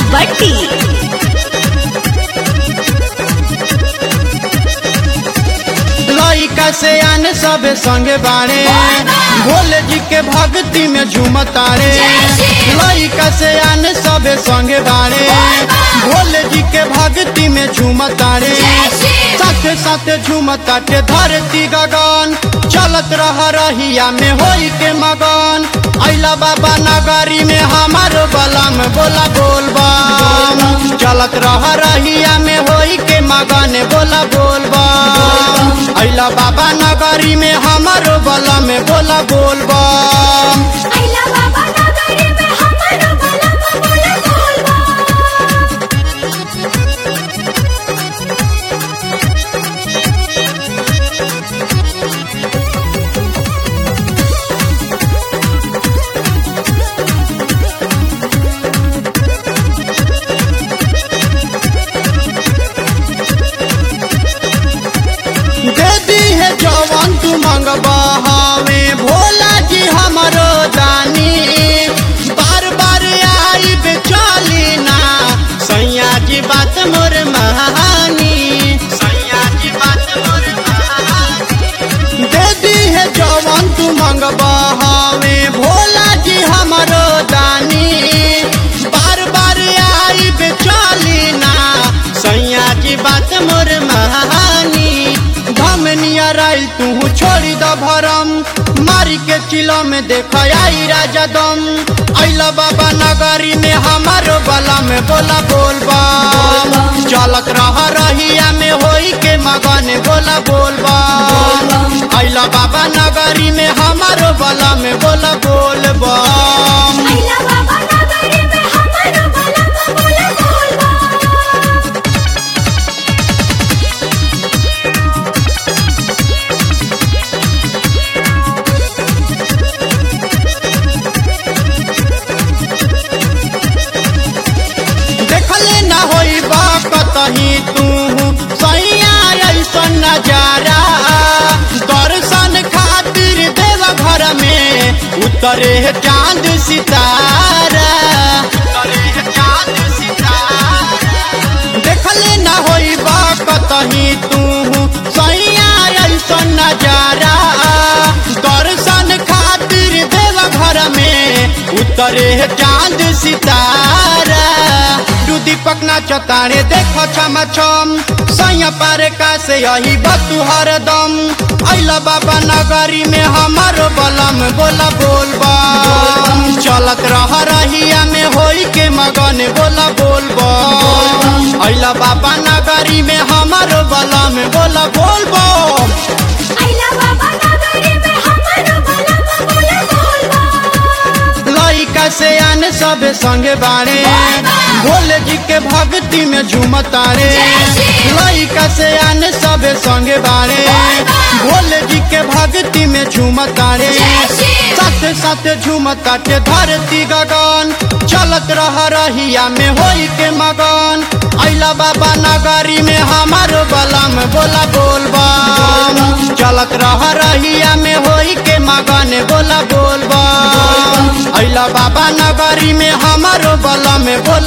बट्टी लइका से आने सबे संगे बाड़े भोले जी के भक्ति में झूमतारे लइका से आने सबे संगे बाड़े भोले जी के भक्ति में झूमतारे साथे साथे झूमताटे धरती गगन चलत रह रहिया में होई के मगन अइला बाबा नगरी में हमारो बलम बोला बोलबम चलत रह रहिया में होई के मगन बोला बोलबम अइला बाबा नगरी में हमारो बलम बोला बोलबम अइला बाबा नगरी में हमारो भला बोला बोलबा दे दी है जवान तू मंगबा हमें भोला जी हमारो दानी बार बार आई बेचाली ना सैया जी बात मोर महानी सैया जी बात मोर महानी दे दी है जवान तू मंगबा हमें भोला जी हमारो दानी बार बार आई बेचाली ना सैया जी बात मोर महानी धमनिया राइल तू छोड़ी द भरम मारी के चिलो में देख आई राजा दम अइला बाबा नगरी में हमारो बला में बोला बोलबा चलत रह रहिया में होई के मगन बोला बोलबा अइला बाबा नगरी में हमारो बला में बोला बोलबा अइला बाबा नगरी में हमारो भला बोला बोलबा देखले ना होई बा कतही तू सैया ऐसन नजारा दर्शन खातिर देव घर में उतरे है चांद सितारा उतरे है चांद सितारा देखले ना होई बा कतही तू सैया ऐसन नजारा दर्शन खातिर देव घर में उतरे है चांद सितारा तू दीपक ना चतारे देखो छम छम सैया पारे का से यही बतू हरदम अइला बाबा नगरी में हमारो बलम बोला बोलबा चलत रह रहिया में होई के मगन बोला बोलबा अइला बाबा नगरी में हमारो बलम बोला बोलबा अइला बाबा नगरी में हमारो भला बोला बोलबा लइका से आने सबे संगे बाड़े भोले जी के भक्ति में झूमतारे लइका से आने सबे संगे बाड़े भोले जी के भक्ति में झूमतारे साथे साथे झूमताटे धरती गगन चलत रह रहिया में होई के मगन अइला बाबा नगरी में हमारो बलम बोला बोलबा चलत रह रहिया में होई के मगन बोला बोलबा अइला बाबा नगरी में हमारो बलम बोला